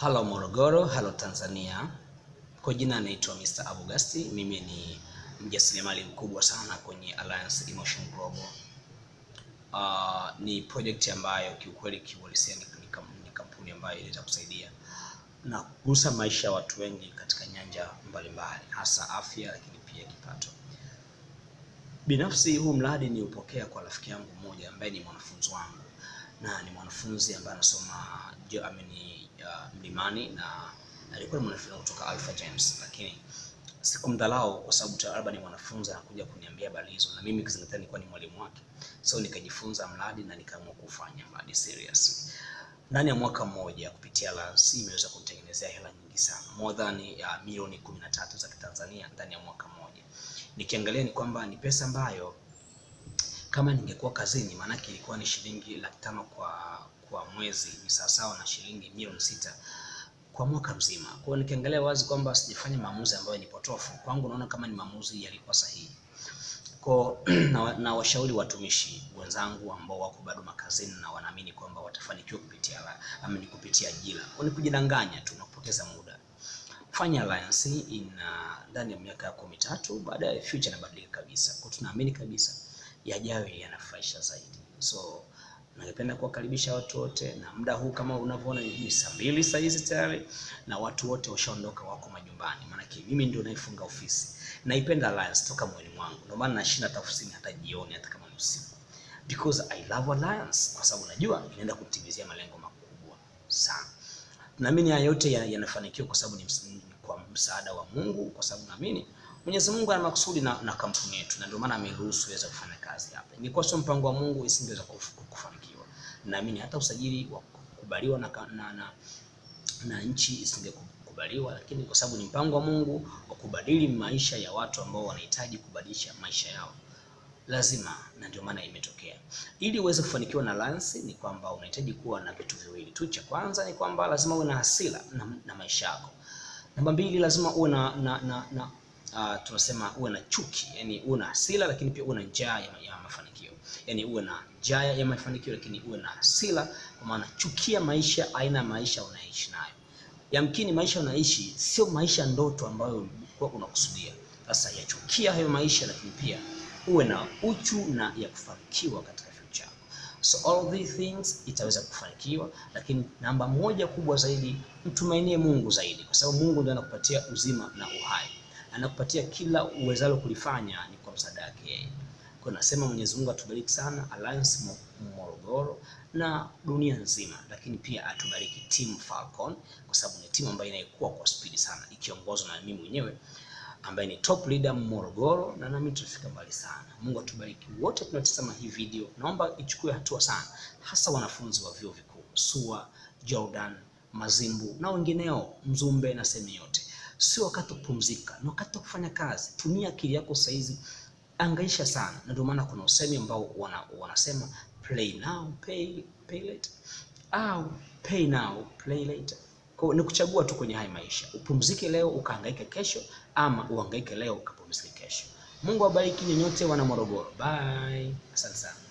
Halo Morogoro, halo Tanzania. Kwa jina naitwa Mr. Abugasti. Mimi ni mjasiriamali mkubwa sana kwenye Alliance Emotion Global. Uh, ni project ambayo kiukweli kiuhalisia ni, ni, kam- ni kampuni ambayo inaweza kusaidia na kugusa maisha ya watu wengi katika nyanja mbalimbali, hasa afya, lakini pia kipato. Binafsi huu mradi ni upokea kwa rafiki yangu mmoja ambaye ni mwanafunzi wangu na ni mwanafunzi ambaye anasoma jo- ameni uh, Mlimani na alikuwa ni mwanafunzi kutoka Alpha James, lakini sikumdhalau kwa sababu ta- labda ni mwanafunzi anakuja kuniambia habari hizo, na mimi kizingatia nilikuwa ni mwalimu wake, so nikajifunza mradi na nikaamua kufanya mradi serious. Ndani ya mwaka mmoja kupitia Alliance imeweza kunitengenezea hela nyingi sana, more than ya milioni kumi na tatu za Kitanzania ndani ya mwaka mmoja. Nikiangalia ni kwamba ni pesa ambayo kama ningekuwa kazini, maanake ilikuwa ni shilingi laki tano kwa kwa mwezi, ni sawasawa na shilingi milioni sita kwa mwaka mzima. Kwa hiyo nikiangalia wazi kwamba sijafanya maamuzi ambayo ni potofu, kwangu naona kama ni maamuzi yalikuwa sahihi. Kwa na, na washauri watumishi wenzangu ambao wako bado makazini na wanaamini kwamba watafanikiwa kupitia la, ama ni kupitia ajira, kwa ni kujidanganya tu na kupoteza muda. Fanya alliance in uh, ndani ya miaka yako mitatu, baadaye future inabadilika kabisa. Kwa tunaamini kabisa yajayo yanafurahisha zaidi. So ningependa kuwakaribisha watu wote, na muda huu kama unavyoona ni ni saa mbili saa hizi tayari, na watu wote washaondoka, wako majumbani, maanake mimi ndio naifunga ofisi. Naipenda Alliance toka moyoni mwangu, ndio maana nashinda hata ofisini hata jioni, hata kama ni usiku, because I love Alliance, kwa sababu najua inaenda kutimizia malengo makubwa sana. Naamini haya yote ya- yanafanikiwa kwa sababu ni ms- ni kwa msaada wa Mungu, kwa sababu naamini Mwenyezi Mungu ana makusudi na, na kampuni yetu, na ndio maana ameruhusu iweze kufanya kazi hapa. Ingekuwa sio mpango wa Mungu, isingeweza kuf- kufanikiwa. Naamini hata usajili wa kukubaliwa na, ka- na, na, na nchi isingekubaliwa, lakini kwa sababu ni mpango wa Mungu wa kubadili maisha ya watu ambao wanahitaji kubadilisha maisha yao lazima na ndio maana imetokea. Ili uweze kufanikiwa na Alliance ni kwamba unahitaji kuwa na vitu viwili tu. Cha kwanza ni kwamba lazima uwe na hasira na, na maisha yako. Namba mbili, lazima uwe na, na, na, na uh, tunasema uwe na chuki, yani uwe na hasira lakini pia uwe na njaa ya, ya mafanikio, yani uwe na njaa ya mafanikio lakini uwe na hasira, kwa maana chukia maisha, aina ya maisha unaishi nayo yamkini maisha unaishi sio maisha ndoto ambayo ulikuwa unakusudia. Sasa yachukia hayo maisha, lakini pia uwe na uchu na ya kufanikiwa katika future yako. So all these things itaweza kufanikiwa, lakini namba moja kubwa zaidi, mtumainie Mungu zaidi, kwa sababu Mungu ndiye anakupatia uzima na uhai, anakupatia kila uwezalo kulifanya ni kwa msaada wake yeye. Kwa hiyo nasema Mwenyezi Mungu atubariki sana Alliance Mo- Morogoro na dunia nzima, lakini pia atubariki Team Falcon kwa sababu ni timu ambayo inayokuwa kwa spidi sana ikiongozwa na mimi mwenyewe ambaye ni top leader Morogoro, na nami tutafika mbali sana. Mungu atubariki wote tunaotazama hii video. Naomba ichukue hatua sana, hasa wanafunzi wa vyuo vikuu SUA, Jordan, Mazimbu na wengineo, Mzumbe na sehemu yote. Sio wakati wa kupumzika, ni wakati wa kufanya kazi. Tumia akili yako saizi, angaisha sana, na ndio maana kuna usemi ambao wana, wanasema play now pay, pay later au pay now play later. Kwa hiyo ni kuchagua tu kwenye haya maisha, upumzike leo ukahangaike kesho, ama uhangaike leo ukapumzike kesho. Mungu awabariki nyote wana Morogoro. Bye, asante sana.